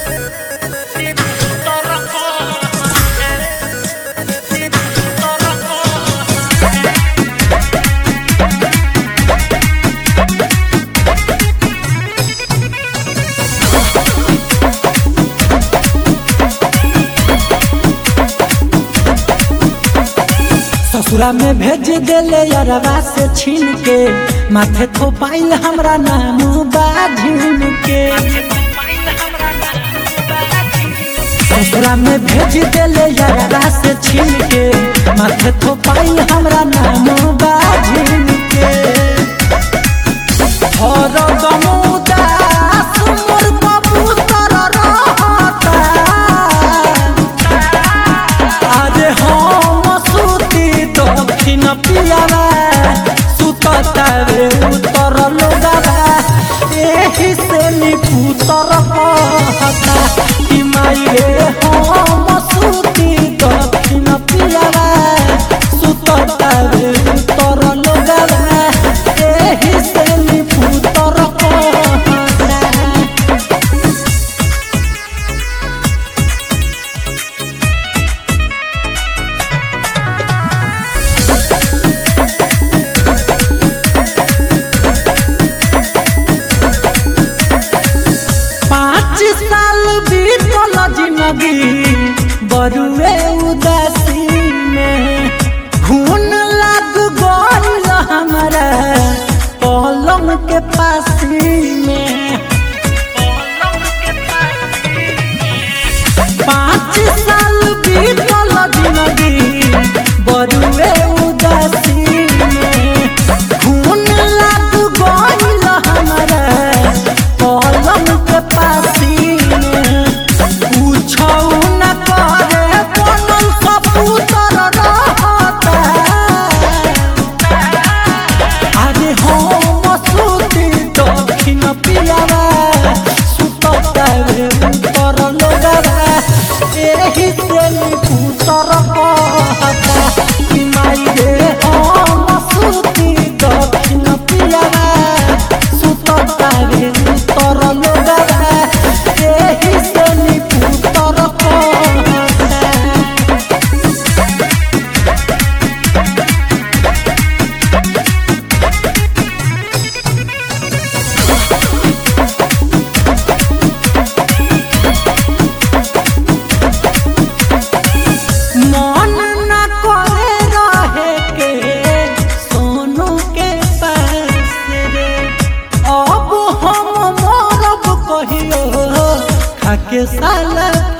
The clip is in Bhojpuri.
ससुरा में भेज देले अरवा से छीन के माथे थोपाइल हमरा नाम बाझिन के ससुरा में भेज देले अरवा से छीन के माथे थोपाइल हमरा नाम बाझिन के हर गमुदास मोर कबूतर रहता अरे हम सुती दक्षिण पियावा सुततावे उत्तर लोगावा एही से निपुतर कहता कि माई रे हम सुती दक्षिण पियावा सुततावे उत्तर लोगावा एही से निपुतर कहता पाँच साल बीतल जिंदगी बरुए उदासी में खून लग गइल हमारा पलंग के पासी में पाँच साल बीतल जिंदगी बरुए उदासी में खून लग गइल हमारा पलंग के पासी में पूछौ न करे बनल कबूतर रहता अरे हम सुती दक्षिण पियावा सुततावे उत्तर लोगावा एही से निपुतर कहता कि माई रे हम सुती दक्षिण पियावा सुततावे उत्तर लोगावा एही से निपुतर कहता मन न करे रहे के सोनू के पास रे अब हम मरब कहियो खाके साल